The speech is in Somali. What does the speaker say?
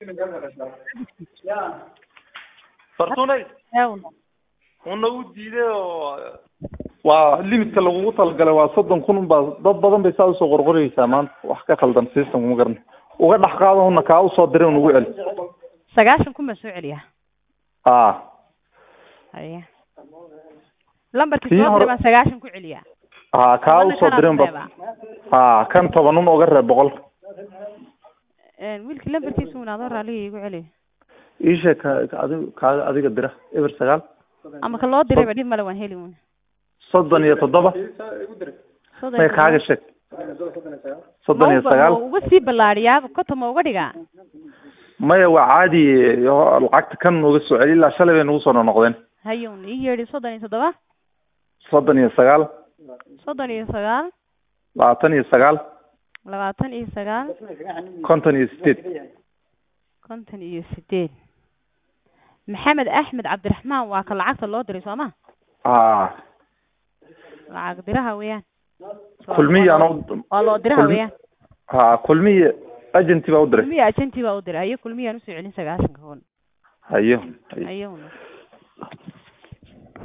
fartunay Ewn. una u diiday oo waa limitka lagugu talagalay waa soddon kun baa dad badan bay saa usoo qorqoraysaa maanta wax ka khaldan systemka ma garana uga dhex qaado una kaa usoo diray un ugu celi sagaashan kun baa soo celiya a haya lambarkii Kii soo hore- diray baan sagaashan ku celiya ha kaa Tobanna usoo kanaa diray ba reeba. ha kan toban un uga reeb boqol Een, wiilkii lambarkiisa un adoo raaliga igu celi iisheeg ka ka- adiga kaaga adiga dira eber sagaal ama ka loo dirayba dhib male waan heli un soddon iyo toddoba Soddon may iyo kaaga toddoba. sheeg soddon iyo Ma uba- sagaal ma uga sii ballaadhiyaa konton ma uga dhigaa maya waa caadi yo- lacagta kan uga soo celi ilaa shalay bay nagu soo noqdeen hayun ii yeedhi soddon iyo toddoba soddon iyo sagaal soddon iyo sagaal labaatan iyo sagaal labaatan iyo sagaal konton iyo sideed konton iyo sideed maxamed axmed cabdiraxmaan waa ka lacagta loo diray soo ma a lacag diraha weeyaan kulmiya ana waa loo diraha kulmi- weeyaan ha kulmiya agenti baa u diray kulmiya agenti baa u diray hayo kulmiyaan usoo celin sagaashanka kun hayo hayowna